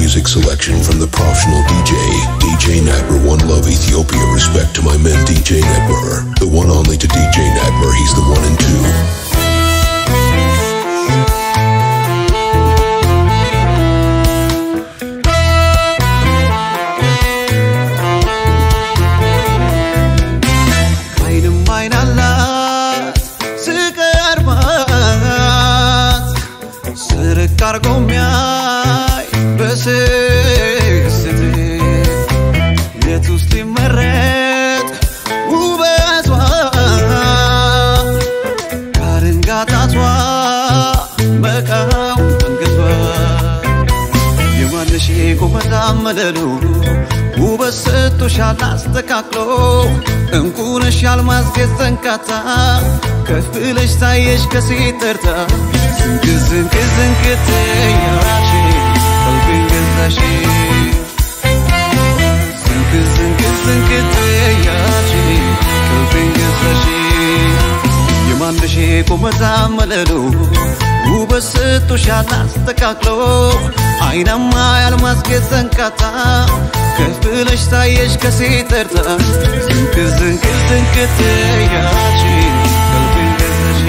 music selection from the professional DJ, DJ Nadler One Love Ethiopia. Respect to my man DJ Nadler, the one only to DJ Nadler. He's the one and two. አይንም አይን አላት ስቀርባት ስርቅ አርጎ ሚያይ በስስት የት ውስጥ ይመረጥ ውበቷ ካርንጋጣቷ መቃው መንገቷ የማንሽ ቁመታ መለሉ ውበት ሰጥቶሻል አስተካክሎ እንቁነሽ አልማዝ ዘንካታ ከፍ ብለሽ ታየሽ ከሴት ተርታ ዝንቅ ዝንቅ ዝንቅ ትያራሽ ቀልቤን ገዛሽ ዝንቅ ዝንቅ ዝንቅ ትያራሽ ቀልቤን ገዛሽ የማንሽ ቁመታ መለሉ ውበት ሰጥቶሻል አስተካክሎ አይናማ ያልማስጌጥ ዘንካታ ከፍ ብለሽ ታየሽ ከሴት ተርታ ዝንቅ ዝንቅ ዝንቅ ትያች ቀልቤን ገዛሽ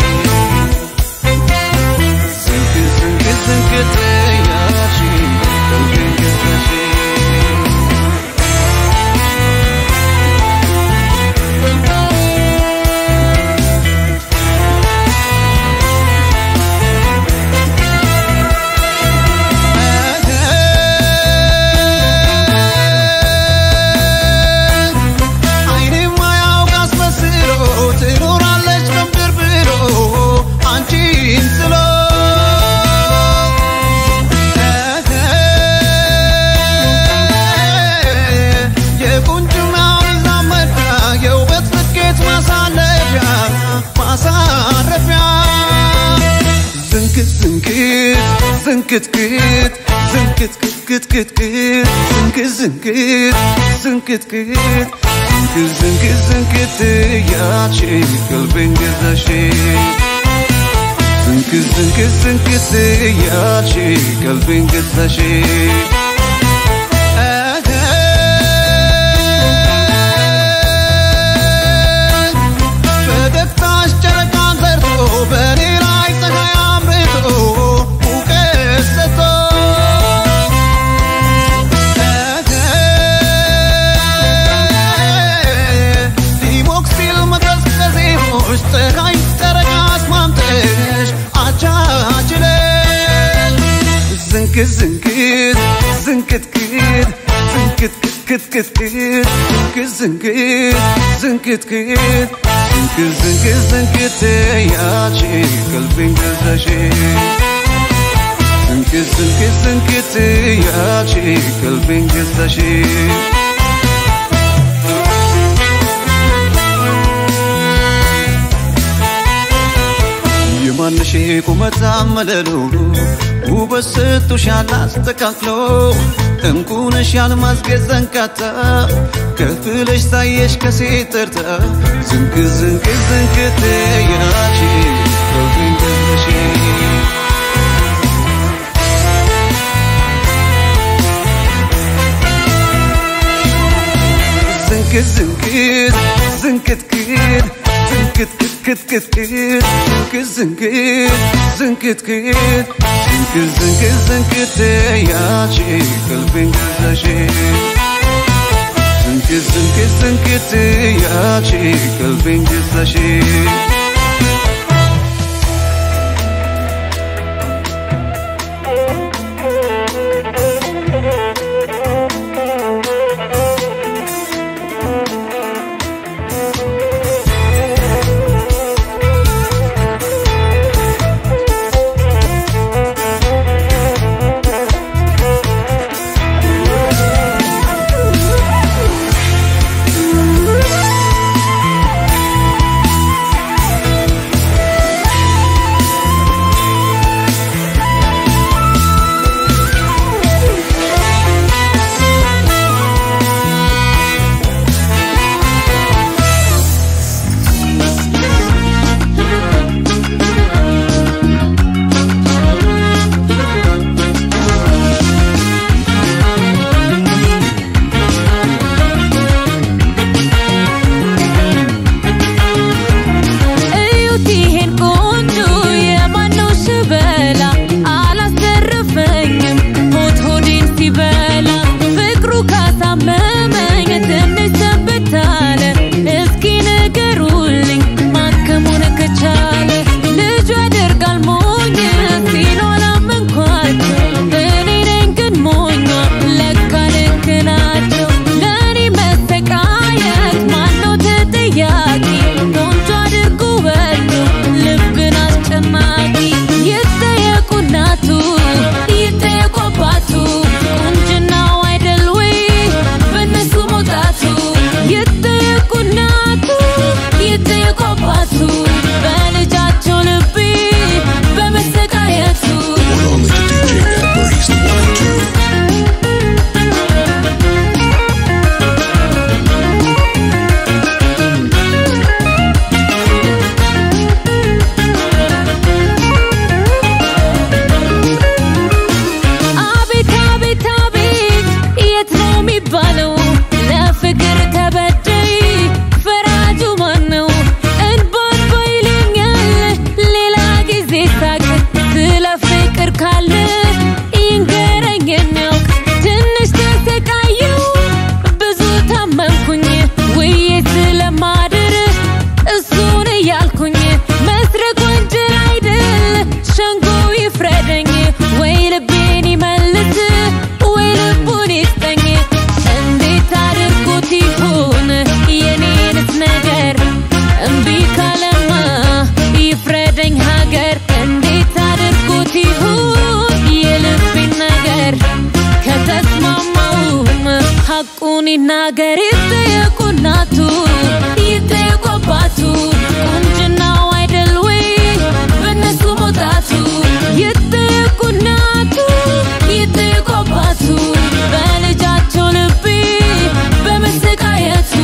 ዝንቅ ዝንቅ ዝንቅ ትያች ቀልቤን ገዛሽ አይኔ ማያውቅ አስመስሎ ትኖራለች በምድር ብሎ አንቺን ስሎ የቁንጅናውን ዛመዳ የውበት ስኬት ማሳለፊያ ማሳረፊያ ዝንክት ዝንክት ዝንክትክት ዝንክትክትክትክት ዝንክት ዝንክት ዝንክትክት ዝንክት ዝንክት ዝንክት ያቺ ቀልቤን ገዛሽ ዝንክት ዝንክት ዝንክት ያቺ ቀልቤን ገዛሽ ፈገግታሽ ጨረቃን ዘርቶ በእኔ ላይ ፀሐይ አምርቶ ሙቀት ሰጥቶ ሊሞቅ ሲል መቀዝቀዜሞች ፀሐይ ጨረቃ አስማምተሽ አቻችለሽ ዝንክት ዝንክት ዝንክትክት ዝንክትክትክትክት ዝንክት ዝንክት ዝንክትክት ዝንክት ዝንክት ዝንክት ያቺ ቀልቤን ገዛሽ ዝንክት ዝንክት ዝንክት ያቺ ቀልቤን ገዛሽ የማንሽ ቁመት አመለሉ ውበት ሰጥቶሻል አስተካክሎ እንቁነሽ ያልማስጌጥ ዘንካታ ከፍ ብለሽ ታየሽ ከሴት ተርታ ዝንቅ ዝንቅ ዝንቅ ትያች ቀልቤን ገዛሽ ዝንክት ዝንክት ዝንክትክት ዝንክትክትክትክት ዝንክት ዝንክት ዝንክትክት ዝንክት ዝንክት ዝንክት ያቺ ቀልቤን ገዛሽ ዝንክት ዝንክት ዝንክት ያቺ ቀልቤን ገዛሽ ይናገር ይጠየቁ እናቱ ይጠየቁ አባቱ ቁንጅናው አይደል ወይ በእነሱ መውጣቱ ይጠየቁ እናቱ ይጠየቁ አባቱ በልጃቸው ልቤ በመሰቃየቱ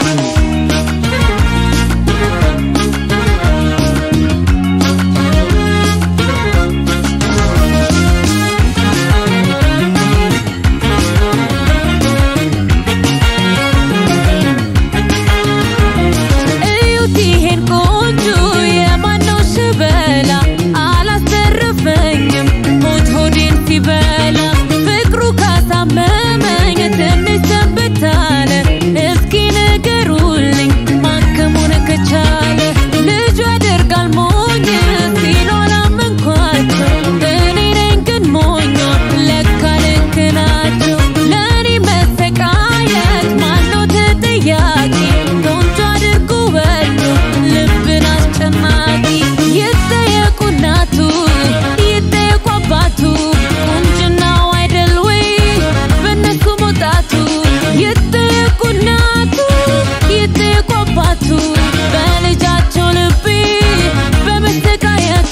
እዩት ይሄን ቆንጆ የማነው ሽበላ አላስተረፈኝም ሆድ ሆዴን ሲበላ ፍቅሩ ካሳመመኝ ትንሽ ሰንብታለ እስኪ ንገሩልኝ ማከሙን ከቻለ ልጁ ያደርጋል ሞኝ ሲሉ አላመንኳቸው እኔ ነኝ ግን ሞኛ ለካ ልክ ናቸው ለእኔ መሰቃየት ማነው ተጠያቂ ቆንጆ አድርጎ በሉ ልብን አስጨናቂ ይጠየቁ እናቱ ይጠየቁ አባቱ ቁንጅናው አይደል ወይ በእነሱ መውጣቱ ይጠየቁ እናቱ ይጠየቁ አባቱ በልጃቸው ልቤ በመሰቃየቱ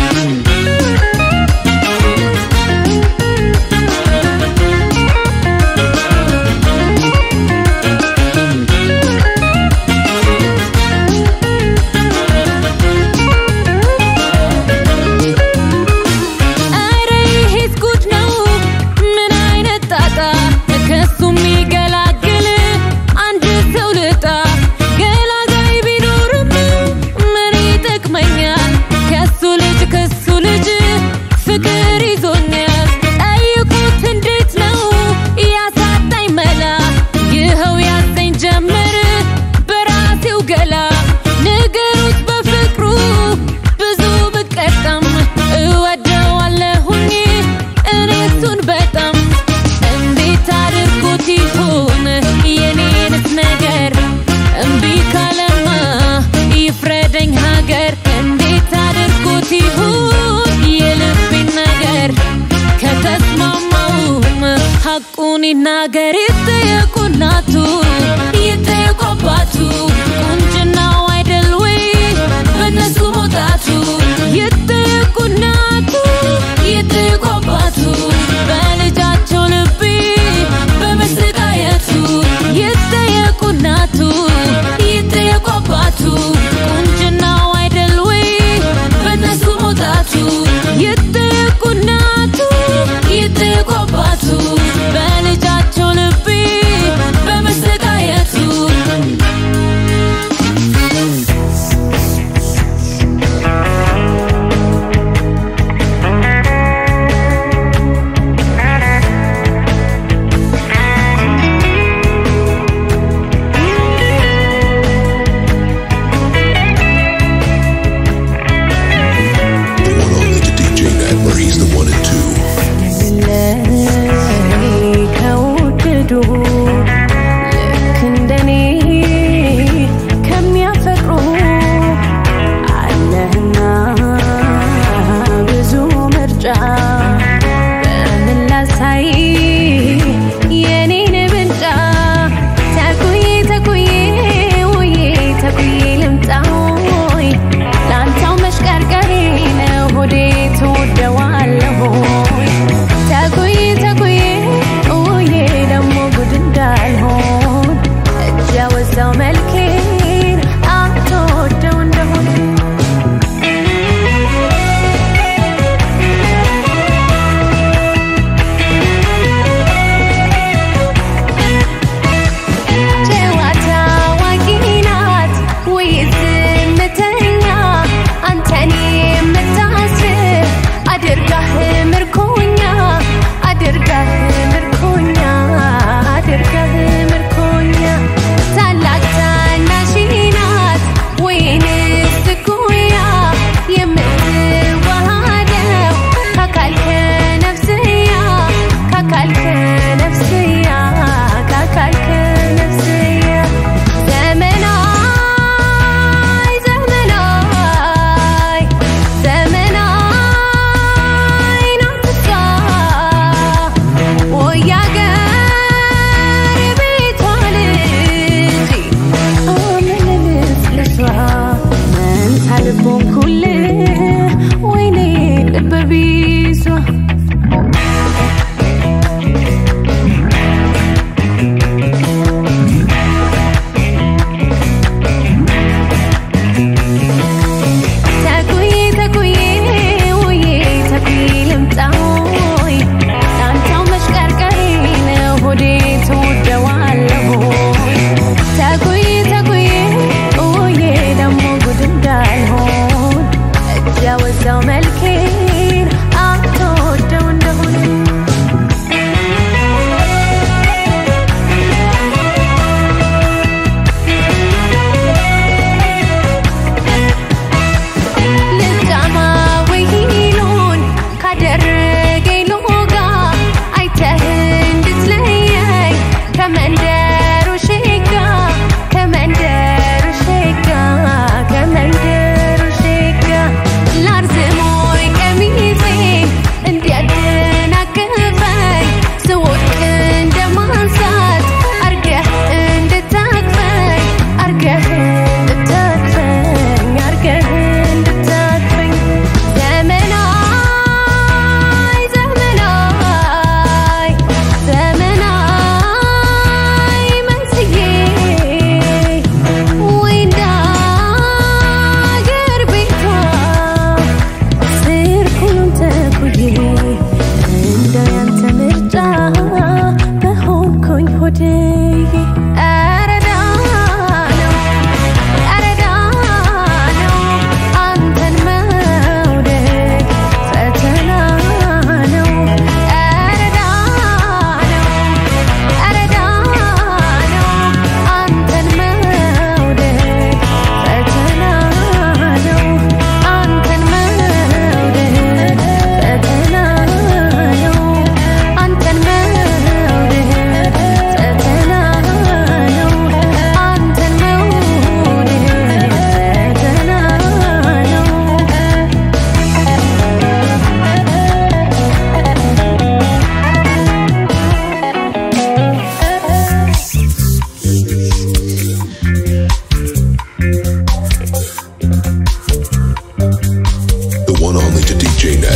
ኧረ ይሄስ ጉድ ነው! ምን አይነት ጣጣ! ከሱ የሚገላግል አንድ ሰው ልጣ። ገላጋይ ቢኖርም ምን ይጠቅመኛል? ከሱ ልጅ ከሱ ልጅ ፍቅር ይዞኛል። ጠይቁት እንዴት ነው ያሳጣኝ መላ? ይኸው ያዘኝ ጀመር በራሴው ገላ። ንገሩት በፍቅሩ ብዙ ብቀጣም እወደዋለሁኝ እኔ እሱን በጣም እንዴት አድርጎት ይሆን የኔንስ ነገር እምቢ ካለማ ይፍረደኝ ሀገር እንዴት አድርጎት ይሆን የልቤን ነገር ከተስማማውም ሐቁን ይናገር ይጠየቁ እናቱ ይጠየቁ አባቱ ቁንጅናው አይደል ወይ በእነሱ መውጣቱ ይጠየቁ እናቱ ይጠየቁ አባቱ በልጃቸው ልቤ በመሰቃየቱ ይጠየቁ እናቱ ይጠየቁ አባቱ ቁንጅናው አይደል ወይ በእነሱ መውጣቱ ይጠየቁ እናቱ ይጠየቁ አባቱ በልጃቸው ልቤ በመሰቃየቱ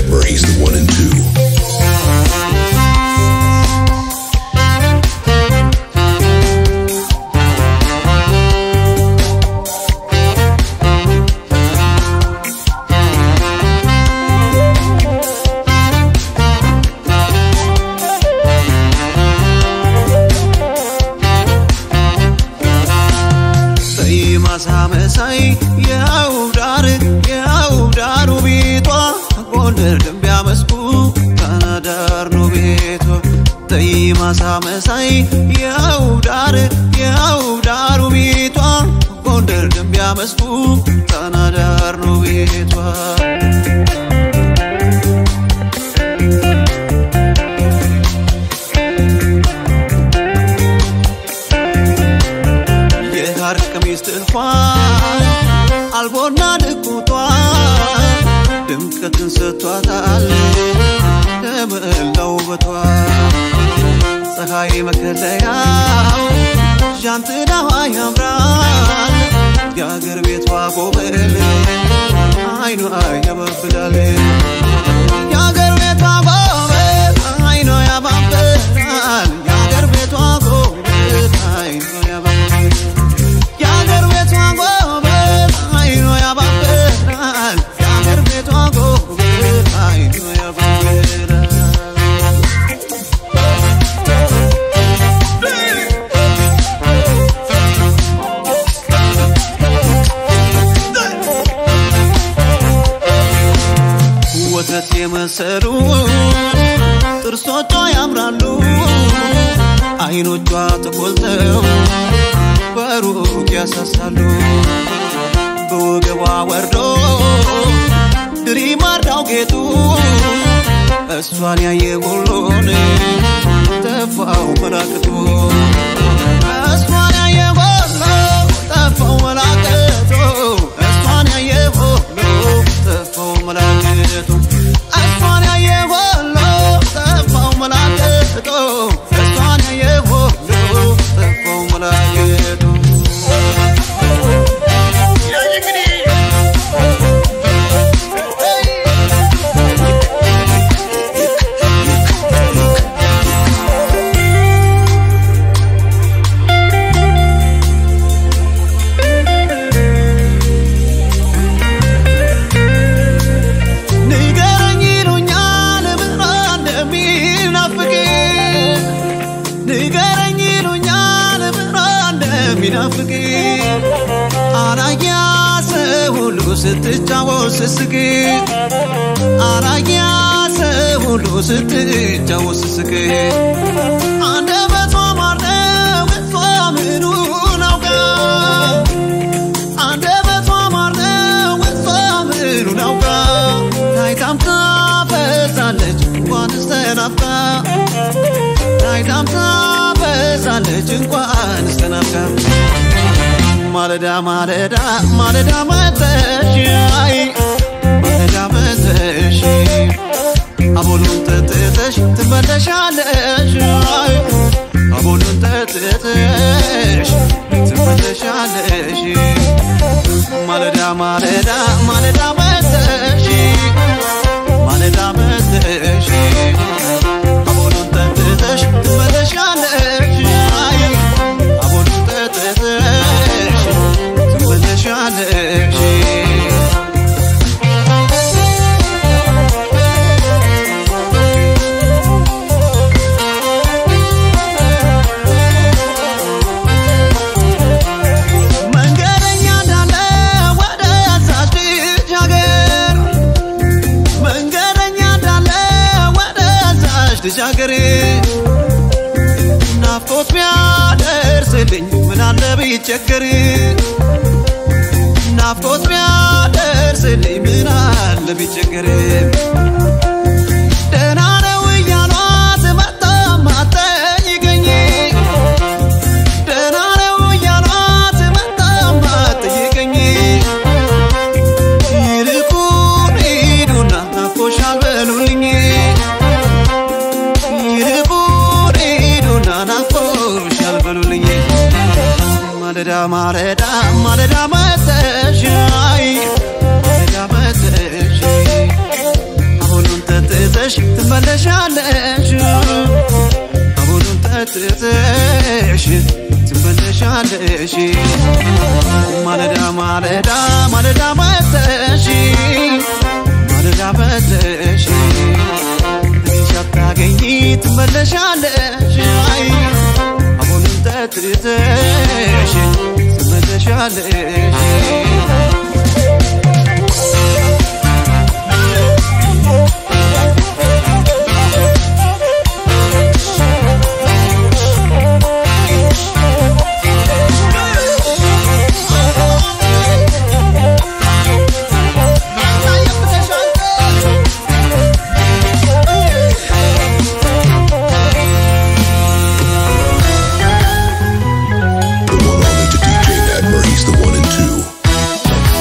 Network, he's the one and two. ማሳ መሳይ የው ዳር የው ዳሩ ቤቷ ጎንደር ደንቢያ መስኩ ካናዳር ነው ቤቷ ተይ ማሳ መሳይ የው ዳር የው ዳሩ ቤቷ ጎንደር ደንቢያ መስኩ ካናዳር ነው ቤቷ የሐር ቀሚስ ጥልፏን አልቦና ድቁቷ ድምቀትን ሰጥቷታል ለመላው ውበቷ ፀሐይ መከለያው ዣንጥላዋ ያምራል የአገር ቤቷ ጎበል አይኗ ያባብላል የአገር ቤቷ ጎበል አይኗ ያባብላል የአገር ቤቷ ጎበል አይኗ ያባብላል የአገር ቤቷ ጎበዝ አይኖ ያባብላል የአገር ቤቷ ጎበዝ አይኖ ያባብላል ወተት የመሰሉ ጥርሶቿ ያምራሉ አይኖቿ ተቆልተው በሩቅ ያሳሳሉ በወገቧ ወርዶ ድሪም አርዳው ጌጡ እሷን ያየ ሁሉን ጠፋው መላክቱ እሷን ያየ ሁሉ ጠፋው መላክቱ እሷን ያየ ሁሉ ጠፋው መላክቱ እሷን ያየ ሁሉ ጠፋው መላክቱ እሷን ያየ ሁሉ ጠፋው መላክቱ ንገረኝ ይሉኛል ብራ እንደሚናፍቅ ንገረኝ ይሉኛል ብራ እንደሚናፍቅ አራያ ሰው ሁሉ ስትጫወት ስስቅ አራያ ሰው ሁሉ ስትጫወት ስስቅ አንደበቷ ማር ነው እሷ ምኑን አውቃ አንደበቷ ማር ነው እሷ ምኑን አውቃ ታይታም ታፈዛለች እንኳንስ ተናፍቃ ታይታም ታፈዛለች እንኳንስ ተናፍቃ ማለዳ ማለዳ ማለዳ መተሽ አይ ማለዳ መተሽ አቦሉን ጠጥተሽ ትመለሻለሽ አይ አቦሉን ጠጥተሽ ትመለሻለሽ ማለዳ ማለዳ ማለዳ መተሽ ማለዳ መተሽ አቦሉን ጠጥተሽ ትመለሻለሽ አይ አቦሉን ጠጥተሽ ትመለሻለሽ መንገደኛ እንዳለ ወደ ዛች ልጅ ሀገር መንገደኛ እንዳለ ወደ ዛች ልጅ ሀገር ናፍቆት ቢያደርስልኝ ምን አለ ቢቸገር ናፍቆት ቢያደርስልኝ ምን አለ ቢቸገር ደህና ነው እያሏት መጣም አትጠይቀኝ ደህና ነው እያሏት መጣም አትጠይቀኝ ይልቁን ሂዱና ናፍቆሻል በሉልኝ ይልቁን ሂዱና ናፍቆሻል በሉልኝ ማለዳ ማለዳ ማለዳ መተሽ አይ ማለዳ መተሽ አሁኑን ጠጥተሽ ትመለሻለሽ አሁኑን ጠጥተሽ ትመለሻለሽ ማለዳ ማለዳ ማለዳ መተሽ ማለዳ መተሽ እኔን ሳታገኝ ትመለሻለሽ አይ አሁኑን ጠጥተሽ ትመለሻለሽ The one only to DJ Nat, where he's the one and two.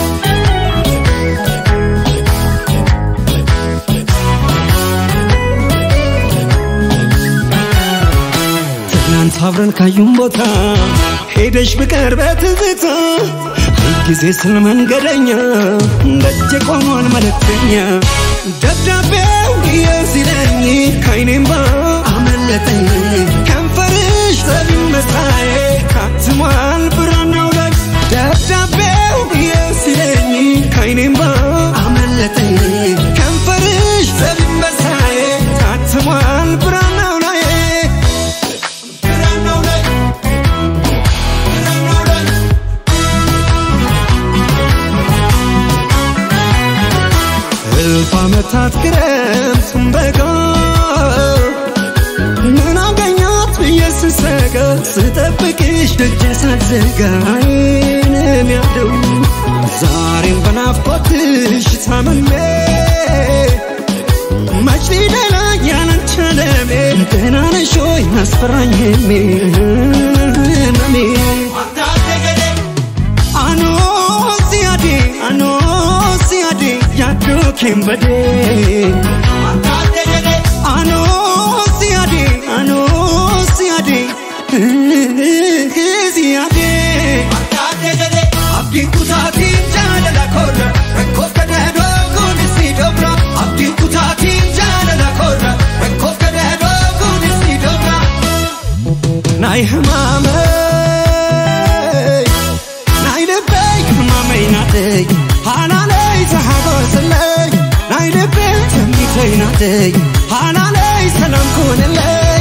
ትናንት አብረን ካዩን ቦታ ሄደሽ ብቀር በትዝታ ሁልጊዜ ስለ መንገደኛ ደጅ ቆሟል መልእክተኛ ደብዳቤው የሲለኝ ከይኔም ባ አመለጠኝ ከንፈርሽ ሰቢመሳዬ ካትሟል ብራናው ላይ ደብዳቤው የሲለኝ ከይኔም ባ አመለጠኝ ከንፈርሽ ሰቢመሳዬ ካትሟል ብራናው ላይ ብራናው ላይ ብራናው ላይ እልፍ ዓመታት ክረምቱን በጋ ምን አገኛት ብዬ ስሰጋ ስጠብቅሽ ደጅ ሳትዘጋ ዓይኔም ያደው ዛሬም በናፍቆትሽ ታምሜ መች ሊደላ ያላንቺ ዓለሜ ደህና ነሽ ሆይ አስፈራኝ ህልሜ ህመሜ Ano siade, ano siade, yaddo kembade. Ano siade, ano siade, siade. Abdin kutati jala korra, rakkof kadado kunisi dobra. Abdin kutati jala korra, rakkof kadado kunisi dobra. Nay hamame. ናይ ልበይ ሕማመይ ናተይ ሃናለይ ተሓጎስለይ ናይ ልበይ ተሚተይ ናተይ ሃናለይ ሰላም ክውንለይ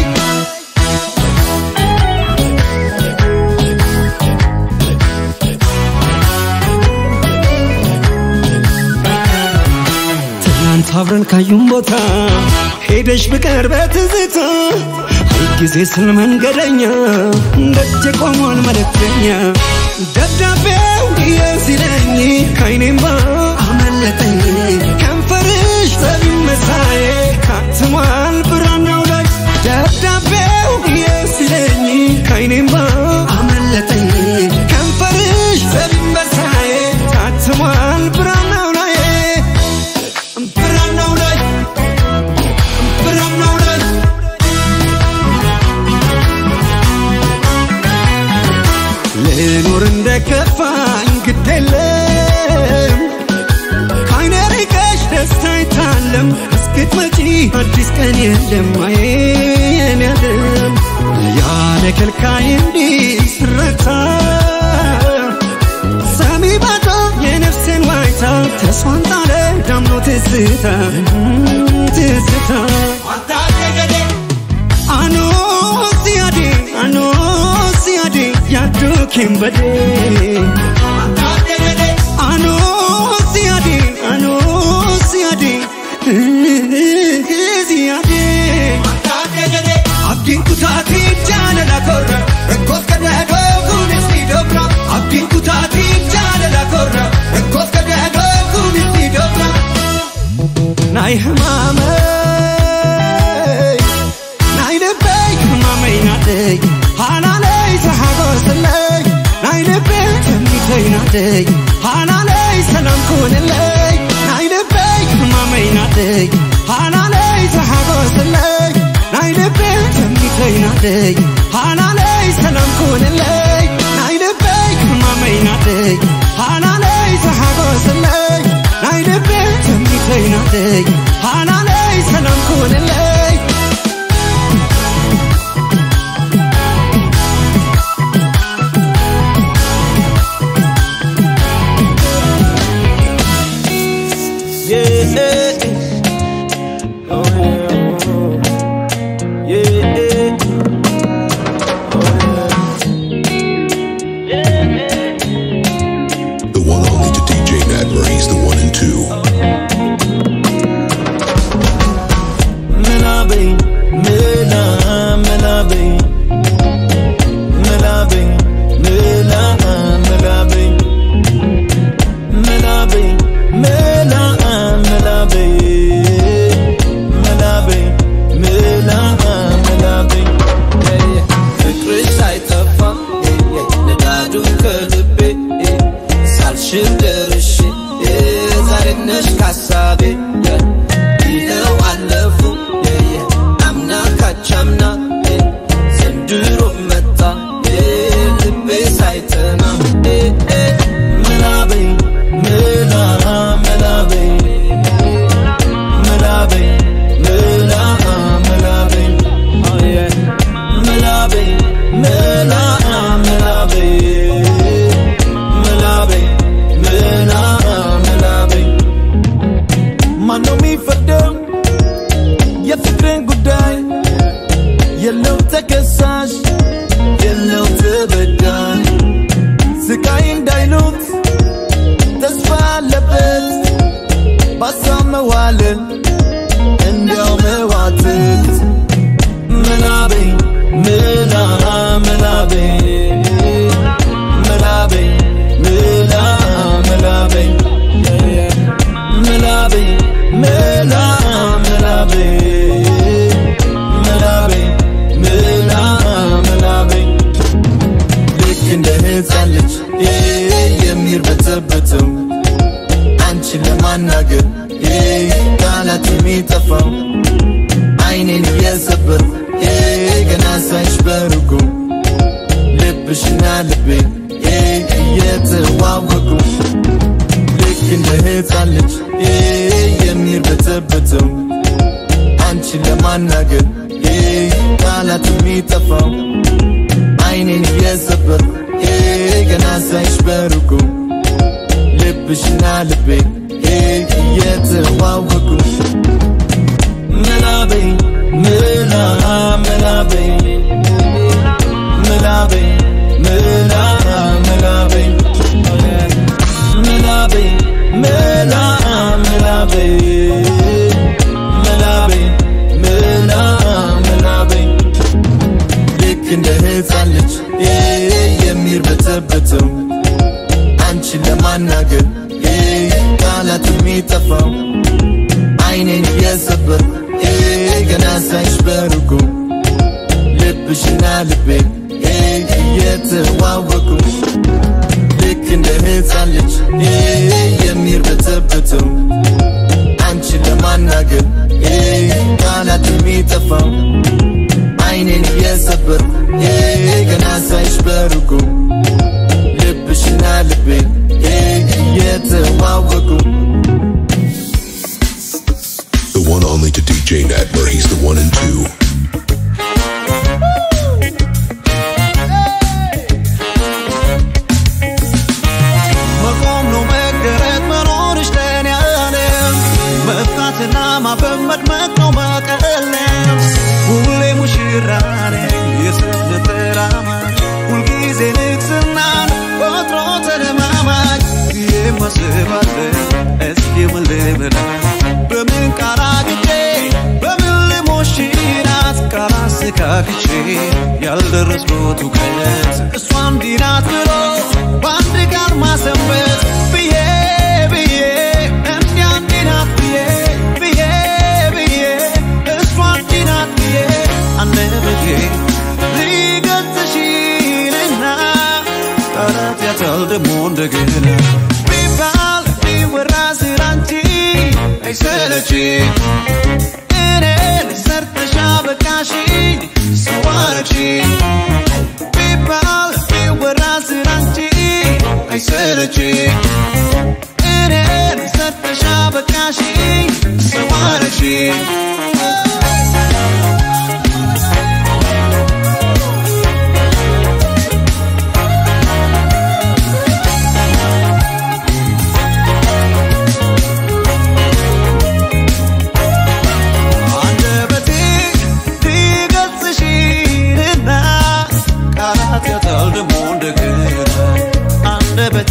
ትናንት አብረን ካዩን ቦታ ሄደሽ ብቀር በትዝታ ሁልጊዜ ስለ መንገደኛ ደጅ ቆሟል መልእክተኛ ደብዳቤው የሲለኝ ከይኔም ባ አመለጠኝ ከንፈርሽ ሰቢመሳዬ ካትሟል ብራናው ላይ ደብዳቤው የሲለኝ ከይኔም ባ አመለጠኝ ከንፈርሽ ሰቢመሳዬ ካትሟል ብራናው ላይ ብራናው ላይ ብራናው ላይ ልኑር እንደ ከፋኝ ግድ የለም ከአይነ ርቀሽ ደስታ አይታለም እስክትመጪ አዲስ ቀን የለም አየን ያለም ያለ ከልካይ እንዲህ ስረታ ሰሚ ባዶ የነፍሴን ዋይታ ተስፋን ጣለ ዳምኖ ትዝታ ትዝታ አኖ ሲያዴ አኖ ሲያዴ ያዱ ኬምበዴ አኖ ሲያዴ አኖ ሲያዴ ሲያዴ abdiin kutaatii jaalala korra rakkoof kadhaadhoo kunis ni dobra abdiin kutaatii jaalala korra rakkoof kadhaadhoo kunis ni dobra ናይ ሕማመይ ናይ ልበይ ሕማመይ ናተይ ሃናለይ ተሓጎስለይ ናይ ልበይ ተሚተይ ናተይ ሃናለይ ሰላም ክውንለይ ናይ ልበይ ሕማመይ ናተይ ሃናለይ ተሓጎስለይ ናይ ልበይ ተሚተይ ናተይ ሃናለይ ሰላም ክውንለይ ናይ ልበይ ሕማመይ ናተይ ሃናለይ ተሓጎስለይ ናይ ልበይ ተሚተይ ናተይ ሃናለይ ሰላም ክውንለይ አንቺን ለማናገር ቃላት የሚጠፋው አይኔን እየሰበር ገና ሳይሽ በሩቁ ልብሽና ልቤ እየተዋወቁ ምናቤ ምላ ምናቤ ምናቤ ምላ ምናቤ ምናቤ ምላ ምናቤ ምናቤ ምላ ምናቤ ልክ እንደ ሕፃን ልጅ የሚርበተበተው አንቺን ለማናገር ቃላት የሚጠፋው አይኔን እየሰበር ገና ሳይሽ በሩቁ ልብሽና ልቤ እየተዋወቁ ልክ እንደ ሕፃን ልጅ የሚርበተበተው አንቺን ለማናገር ቃላት የሚጠፋው አይኔን እየሰበር ገና ሳይሽ በሩቁ ልብሽና ልቤ እየተዋወቁ The one only to DJ Nat, where he's the one and two. መቆም ነው መገረጥ መኖርሽ ለኔ ዓለም መፍታትና ማፈን መድመቅ ነው መቀለም ሁሌ ሙሽራ ነኝ የስት ተራማጅ ሁልጊዜ ንግስናን ቆጥሮ ተለማማጅ የማስባለን እስኪ ምን ልበላ በምን ቃል አግጬ በምን ልሞሽራት ቃል አስተካክቼ ያልደረስኩት እውቀት እሷ እንዲህ ናት ብሎ በአንድ ቃል ማሰንበት ብዬ ብዬ እንዲያ እንዲህ ናት ብዬ ብዬ ብዬ እሷ እንዲህ ናት ብዬ አንደበቴ ሊገልጽሽልና ቃላት ያጣል ደግሞ እንደገና ቢባል ቢወራ ስላንቺ አይሰለች እኔን ሰርተሻ በቃሽኝ ሰዋረች ቢባል ቢወራ ስላንቺ አይሰለች እኔን ሰርተሻ በቃሽኝ ሰዋረች አንደበቴ ሊገልጽሽና ቃላት ያጣል ደግሞ እንደገና አንደበቴ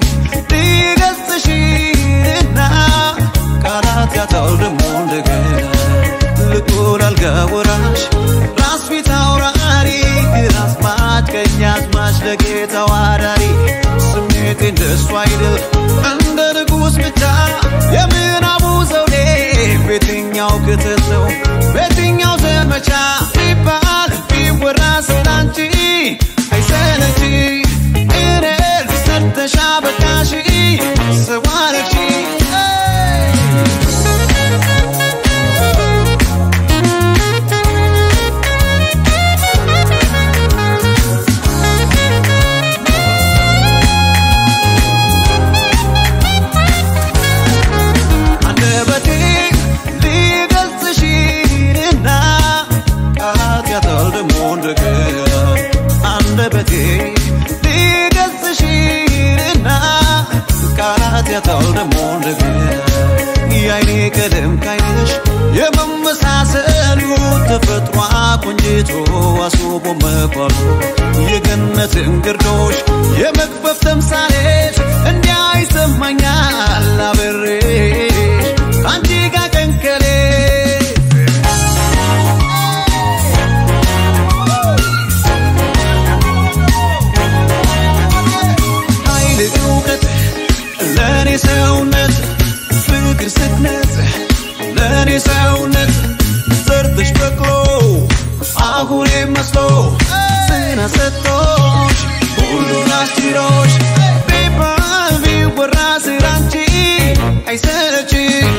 ሊገልጽሽና ቃላት ያጣል ደግሞ እንደገና ልቁል አልጋ ወራሽ ራስ ፊት አውራሪ ራስ ማጭ ቀኝ አዝማች ለጌታው አዳሪ ስሜቴ እንደሱ አይደል እንደ ንጉሥ ብቻ የምናቡ ዘውዴ በየትኛው ክትል ነው በየትኛው ዘመቻ ቢባል ቢወራ ስላንቺ አይሰለች እኔን ሰርተሻ በቃሽ ሰዋረች አንደበቴ ሊገልጽሽና ቃላት ያጣል ደግሞ እንደገና አንደበቴ ሊገልጽሽና ቃላት ያጣል ደግሞ እንደገና የአይኔ ቀለም ካይነሽ የመመሳሰሉ ተፈጥሯ ቆንጅቶ አስቦ መኳሉ የገነትን ግርዶሽ የመክፈፍ ተምሳሌት እንዲያ ይሰማኛል አብሬሽ ከአንቺ ጋር ቀንከሌ ኃይል እውቀት ለእኔ ሰውነት ፍቅር ስክነት ለእኔ ሰውነት ሰርተሽ በቅሎ አሁን መስሎ ጽና ሰጥቶሽ ሁሉን አስችሎሽ ቢባል ቢወራ ስላንቺ አይሰለች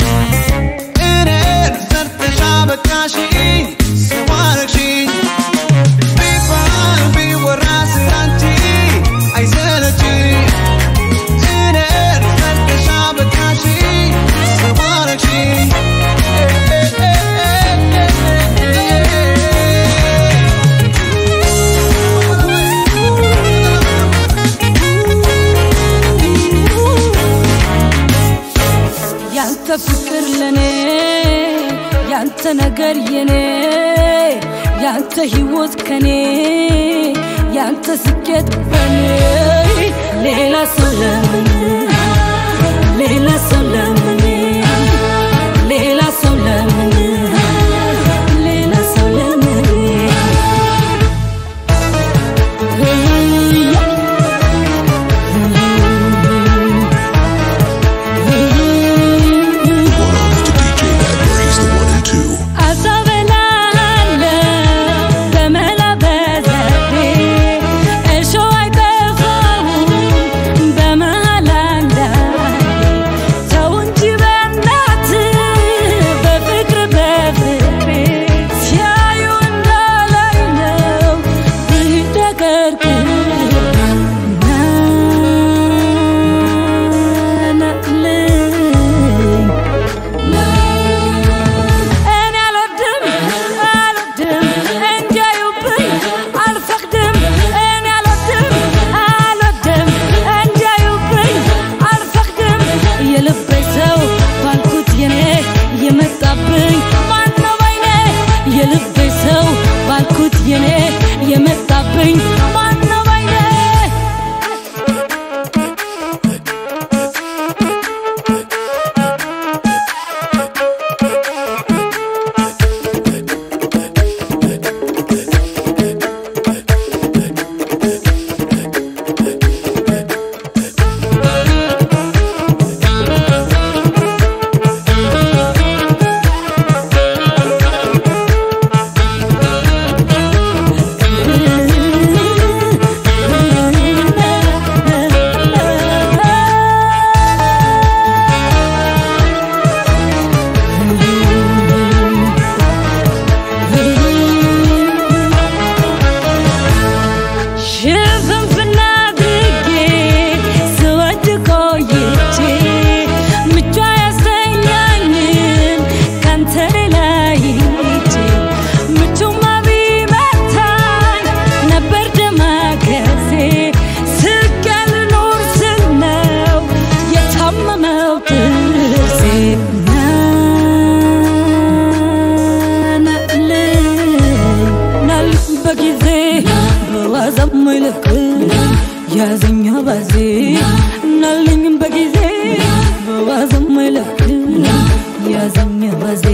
እኔን ሰርተሽ አበቃሽኝ ስዋረግሽኝ ቢባል ቢወራ ስላንቺ አይሰለች እኔን ሰርተሽ አበቃሽኝ ስዋረግሽኝ ያንተ ነገር የኔ ያንተ ህይወት ከኔ ያንተ ስኬት በኔ ሌላ ሰው ለምን ሌላ ሰው ለምን ሌላ ሰው ለምን ሌላ ሰው ለምን One on to DJ Nagmer, he's the one and two. አሳበላለሁ በመላ በዘዴ እሾህ አይጠፋውም በመሃል አንዳንዴ ተው እንጂ በእናትህ በፍቅር በፍቅሬ ሲያዩ እንዳላይ ነው ብደቀርቅር ናናልኝ እኔ አልወድም አልወድም እንዲያዩብኝ አልፈቅድም እኔ አልወድም አልወድም እንዲያዩብኝ አልፈቅድም የልቤ ሰው ባልኩት የኔ የመጣብኝ ማነው ባይኔ የልቤ ሰው ባልኩት የኔ የመጣብኝ ማነው ባይኔ ሽፍንፍና አድርጌ ስወድ ቆይቼ ምቿ ያሰኛኝን ካንተ ሌላ ይቼ ምቹማ ቢመታኝ ነበር ደማከሴ ስጋ ልኖር ስል ነው የታመመው ጥርሴ ናናልኝ ናልኝ በጊዜ በዋዛም ይልቅ ያዘኛ ባዜ ናልኝ በጊዜ በዋዛም ይልቅ ያዘኛ ባዜ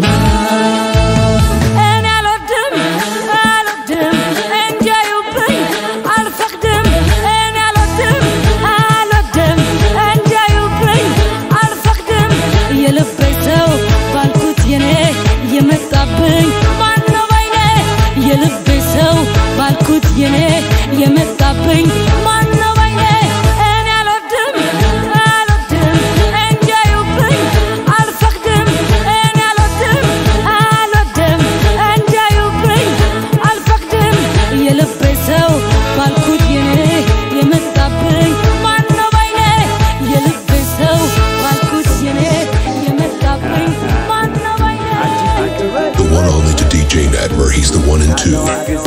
እኔ አልወድም አልወድም እንዲያዩብኝ አልፈቅድም እኔ አልወድም አልወድም እንዲያዩብኝ አልፈቅድም የልቤ ሰው ባልኩት የኔ የመጣብኝ ማነው ባይኔ የልቤ ሰው ባልኩት የኔ የመጣብኝ ማነው ባይኔ እኔ አልወድም አልወድም እንዲያዩብኝ አልፈቅድም እኔ አልወድም አልወድም እንዲያዩብኝ አልፈቅድም የልቤ ሰው ባልኩት የኔ የመጣብኝ ማነው ባይኔ የልቤ ሰው ባልኩት የኔ የመጣብኝ ማነው ባይኔ The one only to DJ Nagmer, he's the one and two.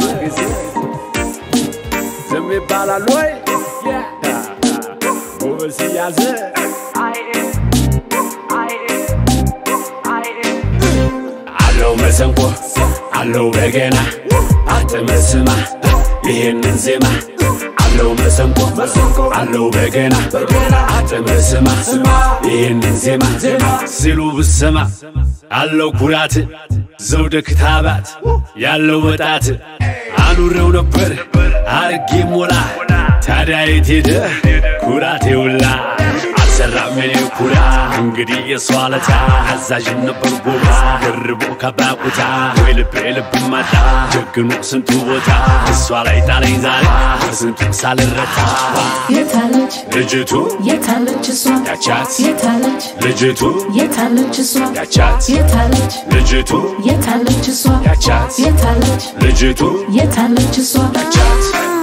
ዝም ይባላል ወይ ጎበዝ ያዘ አለው መሰንቆ አለው በገና አትመስማ ይህንን ዜማ አለው መሰንቆ አለው በገና አትመስማ ይህንን ዜማ ሲሉ ብሰማ አለው ኩራት ዘውደ ክታባት ያለው ወጣት አኑሬው ነበር አርጌ ሞላ ታዲያ የት ሄደ ኩራት የውላ አልሰራም የኔ ኩራ እንግዲህ የሷ ለታ አዛዥ ነበር ጎበዝ ደርቦ ከባቁታ ወይ ልቤ ልብ ማጣ ጀግኖ ስንቱ ቦታ እሷ ላይ ጣለኝ ዛሬ በስንቱ ሳልረታ የታለች ልጅቱ የታለች እሷ ያቻት የታለች ልጅቱ የታለች እሷ ያቻት የታለች ልጅቱ የታለች እሷ ያቻት የታለች ልጅቱ የታለች እሷ ያቻት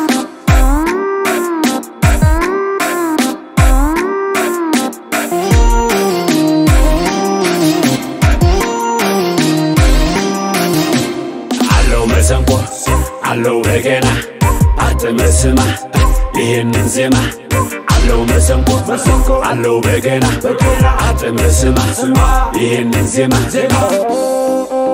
አለው መሰንቆ አለው በገና አትመስማ ይህንን ዜማ አለው መሰንቆ አለው በገና አትመስማ ይህንን ዜማ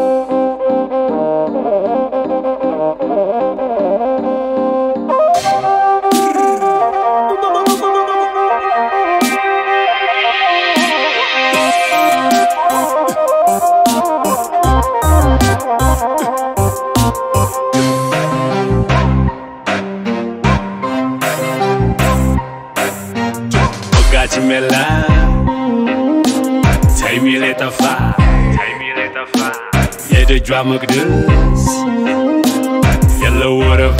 ደጇ መቅደስ የለው ወረፋ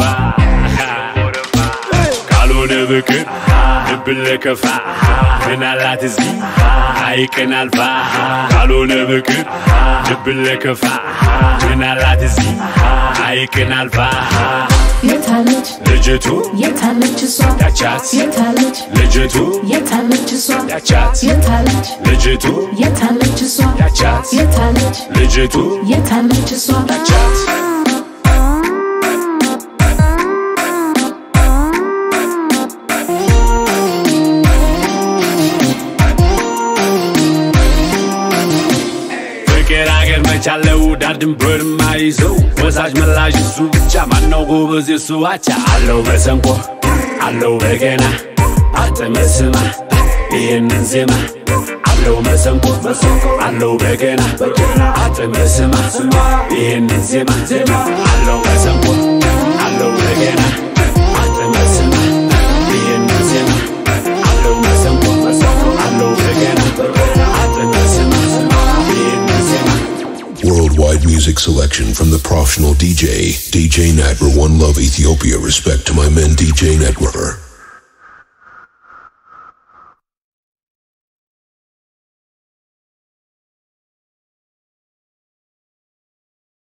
ካልሆነ ብቅር ልብን ለከፋ ምን አላት እዚህ ሐይቅን አልፋ ካልሆነ ብቅር ልብን ለከፋ ምን አላት እዚህ ሐይቅን አልፋ የታለች ልጅቱ የታለች እሷ ያቻት የታለች ልጅቱ የታለች እሷ ያቻት የታለች ልጅቱ የታለች እሷ ያቻት የታለች ልጅቱ የታለች እሷ ያቻት ፍቅር አገር መቻለው ዳር ድንበር ማይዘው ወሳጅ መላሽ እሱ ብቻ ማነው ጎበዝ እሱ አቻ አለው መሰንቆ አለው በገና አጥመስማ ይህንን ዜማ አለው መሰንቆ አለው በገና አጥመስማ ይህንን ዜማ አለው መሰንቆ አለው በገና አጥመስማ ይህንን ዜማ አለው መሰንቆ አለው በገና አጥመስማ ይህንን ዜማ Worldwide music selection from the professional DJ, DJ Nat for One Love Ethiopia. Respect to my men, DJ Network.